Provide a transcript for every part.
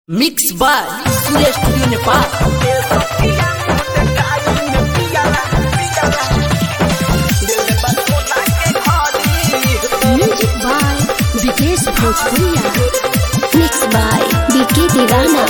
mix by Surya studio Nepal music by Vikesh Bhojpuria mix by बीके दीवाना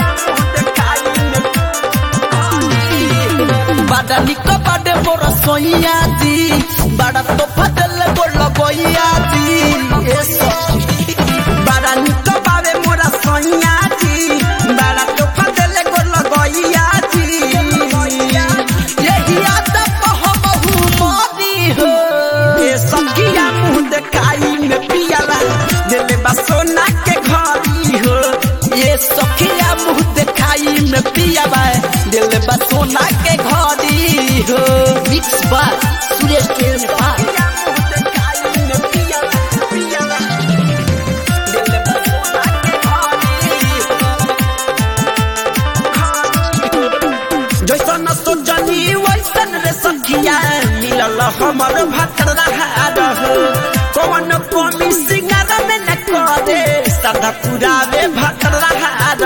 बड़ा निक बड़े मोर सोइया दी बड़ा तो फटल गोल गोइया दी ए सखी बड़ा निक बावे मोर सोइया दी बड़ा तो फटल गोल गोइया दी यही आत कहबहु मोदी हो ए सखिया मुंह देखाई में पियाला दिल बा सोना के घड़ी हो ये सखिया मुंह देखाई में पियाला दिल बा सोना के घड़ी हो mix by Surya studio Nepal जैसन सोचनी वैसन रे सखिया मिलल हमर भतर रह कौन कमी सिंगार में न करे सदा पुरावे भतर रह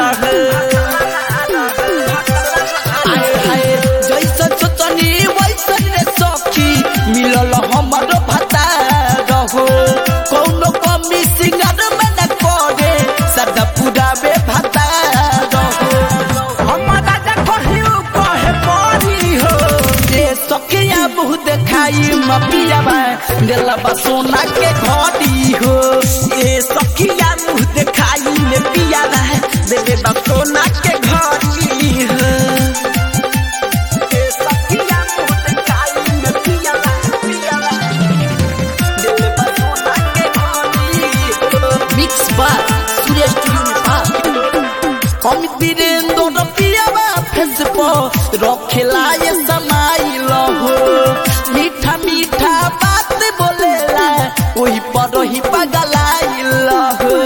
जैसन सोचनी वैसन रे सखी मिलल हमर भतर हो कौन कमी सिंगार में न करे सदा पुरावे भतर हो हमरा जा कहियो कहे परी हो ये सखिया मुँह देखाई मपियाबा दिलबा सोना के घड़ी हो ये सखिया मुँह देखाई में पियाबा दिलबा सोना के घड़ी हो ये सखिया मुँह देखाई में पियाबा पियाबा दिलबा सोना के घड़ी हो mix by Surya studio Nepal हम वीरेंद्र पियाबा फेस पर रखेला ये समाइल हो मीठा मीठा बात बोलेला वही पर ही पगलाइल हो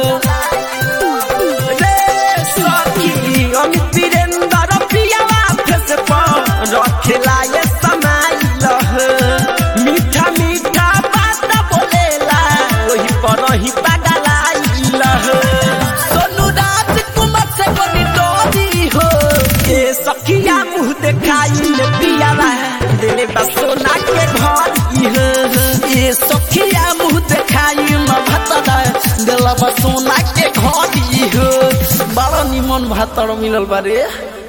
रे सखी हम वीरेंद्र पियाबा फेस पर रखेला ये समाइल हो मीठा मीठा बात बोलेला वही पर ही पगलाइल हो सोनू राजकुमार से बनी डोरी हो ये सखिया मुँह देखाई ले पियाला दिले बसोना के घरी हो ये सखिया मुँह देखाई म भतरा दिल बसोना के घरी हो बड़ा निमन भातर मिलल बारे